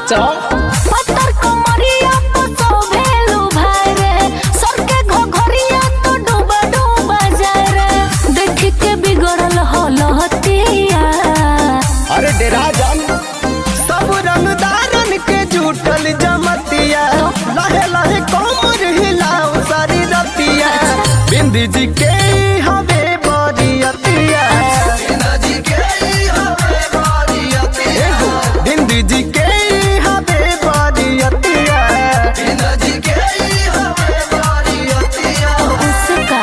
नाचो पत्थर कमरिया तो सोभेलू भाई रे सर के घोघरिया तो डूबा डूबा जाए रे देख के बिगड़ल हलहतिया अरे डेरा जान सब रंगदारन के जुटल जमतिया लहे लहे कोमर हिलाओ सारी रतिया बिंदी जी के हवे बरियतिया एगो बिंदी जी के हवे बरियतिया उसका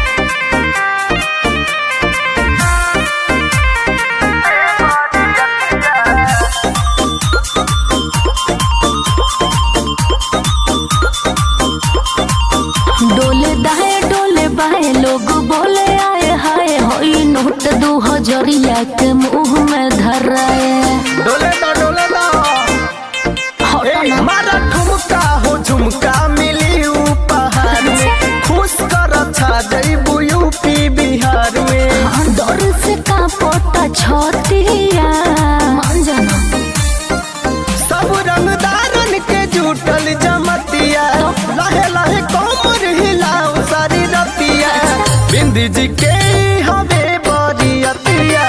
डोले दाए डोले बाए लोग बोले आए हाय होई नोट दू हजरिया के मुंह में धराए डोले दो डोले दो हटो ए, ना मारा ठुमका हो झुमका मिली उपहार में खुश कर छा जइबू यूपी बिहार में डर से कांपता छतिया मान जाना सब रंगदारन के जुटल जमतिया लहे लहे कोमर हिलाओ सारी रतिया बिंदी जी के हवे बरियतिया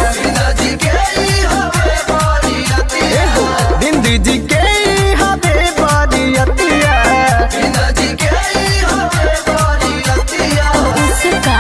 एगो बिंदी जी के हवे बरियतिया उसका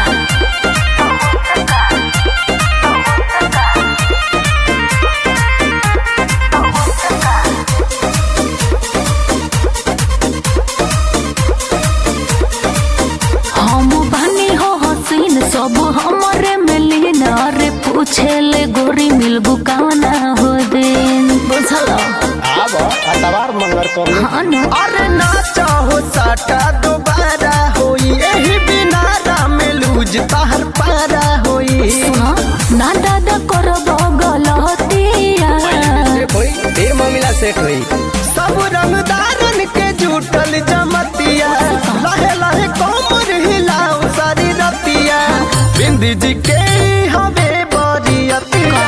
हम बानी हो हसीन सब हमरे मिलीन अरे पूछे ले गोरी मिलबू काना हो दिन बुझल आब अतवार मंगर कर ले हाँ न अरे ना चाहो साटा दोबारा होई एही बिना राम लूज ताहर पारा होई सुनो ना दादा कर गलतिया सेट होई ढेर मामला सेट होई सब रंगदारन के जुटल जमतिया लहे लहे कोमर हिलाओ सारी रतिया बिंदी जी के हवे बरियतिया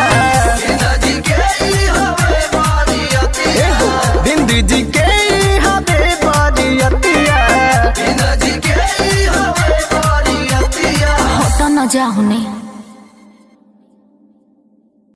एगो बिंदी जी के हवे बरियतिया हट न जाहुने